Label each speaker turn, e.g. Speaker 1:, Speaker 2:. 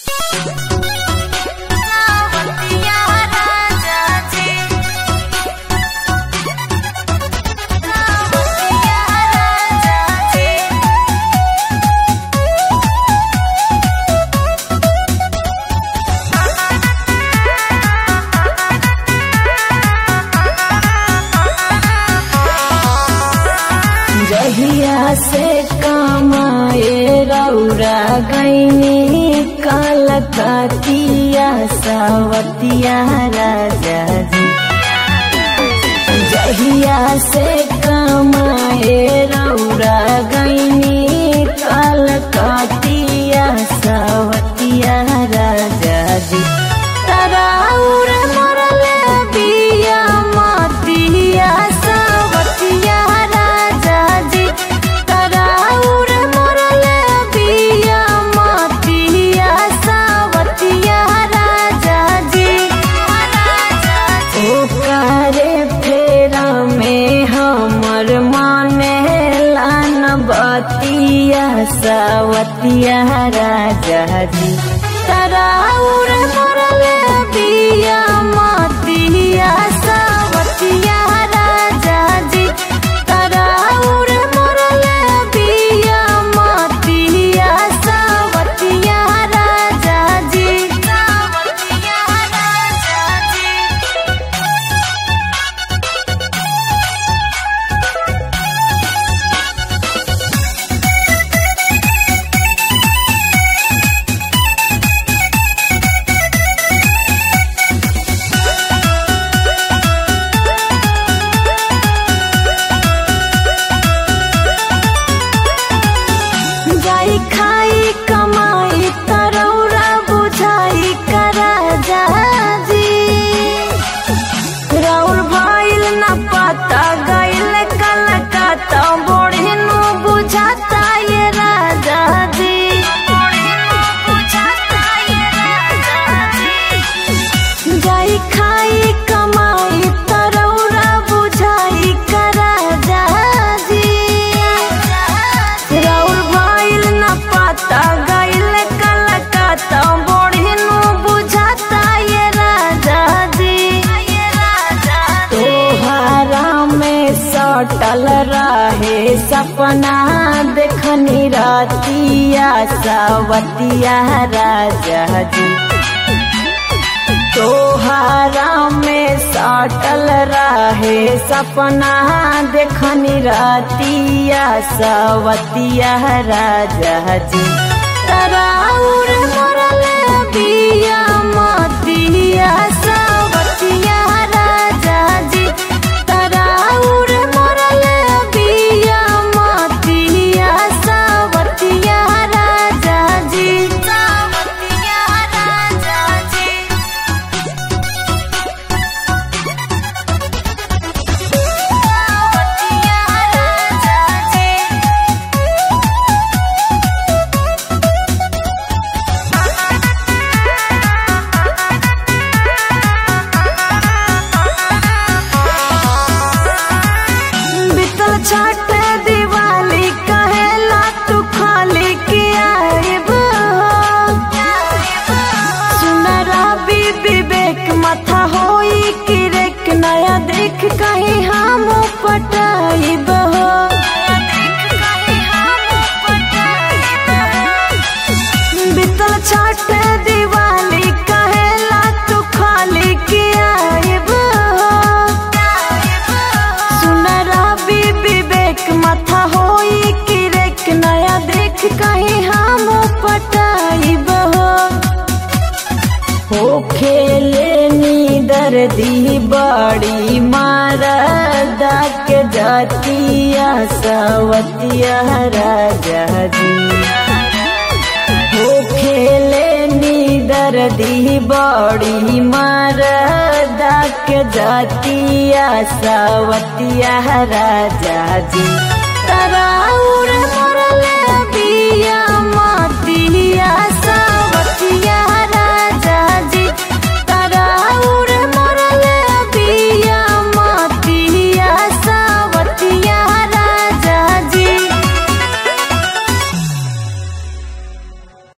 Speaker 1: जहिया से कमाए रौरा गईनी कलकतिया सवतिया राजा जी जहिया से कमाए रौरा गईनी कलकतिया सवतिया राजा जी तराउर मरले बिया मतिया सवतिया राजा जी तराउर मरले बिया मतिया सवतिया राजा जी ओकारे फेरा में हमर माने लान बतिया सवतिया राजा जी तराउर मरले बिया मतिया सवतिया राजा जी तराउर मरले बिया मतिया सवतिया राजा जी सवतिया राजा जी जाई खाई कमाई तरौरा बुझाई करा जी राउर भइल न पता गइल कलकत्ता बोढ़िनु बुझाता ये राजा जी जाई खाई कमाई तरौरा बुझाई करा जी राउर भइल न पता गइल कलकत्ता बोढ़िनु बुझाता ये राजा जी तोहरा में सटल रहे सपना देखनी रातिया सवतिया राजा जी तोहरा में सटल रहे सपना देखनी रातिया सवतिया राजा जी तराउर मरले बिया मतिया सवतिया राजा जी तराउर मरले बिया मतिया सवतिया राजा जी सवतिया राजा जी बीतल छठ दिवाली कहेला तू खाली के आइब सुनरा बी विवेक माथा होई कि रेक नया देख कहीं हम पटाइब बीतल छठ दिवाली कहेला तू खाली के आइब सुनरा भी विवेक माथा होई कि रेक नया देख कहीं हम पटाइब हो खेले नी दर्दी बड़ी मारदा के जातिया सवतिया राजा जी हो खेले नी दर्दी बड़ी मारदा के जातिया सवतिया राजा जी तराउर